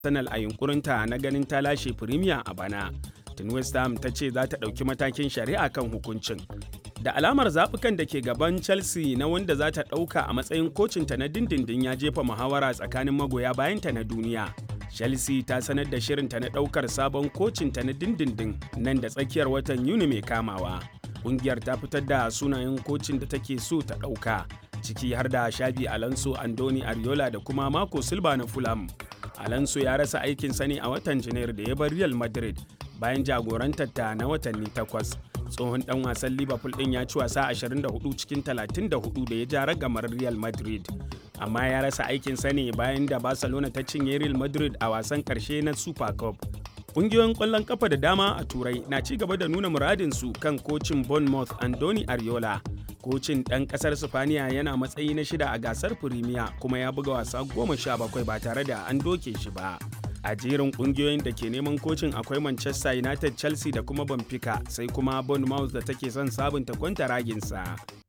Arsenal a yunkurinta na ganin ta lashe Premier a bana. Tun West Ham ta ce za ta ɗauki matakin shari'a kan hukuncin. Da alamar zaɓukan da ke gaban Chelsea na wanda za ta ɗauka a matsayin kocinta na dindindin ya jefa muhawara tsakanin magoya bayanta na duniya. Chelsea ta sanar da shirinta na ɗaukar sabon kocinta na dindindin nan da tsakiyar watan Yuni mai kamawa. Ƙungiyar ta fitar da sunayen kocin da take so ta ɗauka, ciki har da Shabi Alonso, Andoni Ariola da kuma Marco Silva na Fulham. Alonso ya rasa aikinsa ne a watan Janairu da ya bar Real Madrid bayan jagorantar ta na watanni takwas. Tsohon dan wasan Liverpool din ya ci wasa 24 cikin 34 da ya ja ragamar Real Madrid. Amma ya rasa aikinsa ne bayan da Barcelona ta cinye Real Madrid a wasan karshe na Super Cup. Ƙungiyoyin ƙwallon ƙafa da dama a Turai na ci gaba da nuna muradinsu kan kocin Bournemouth Andoni Ariola. Kocin ɗan ƙasar Sifaniya yana matsayi na shida a gasar Firimiya kuma ya buga wasa goma sha bakwai ba tare da an doke shi ba. A jerin ƙungiyoyin da ke neman kocin akwai Manchester United, Chelsea da kuma Benfica sai kuma Bournemouth da take son sabunta kwanta raginsa.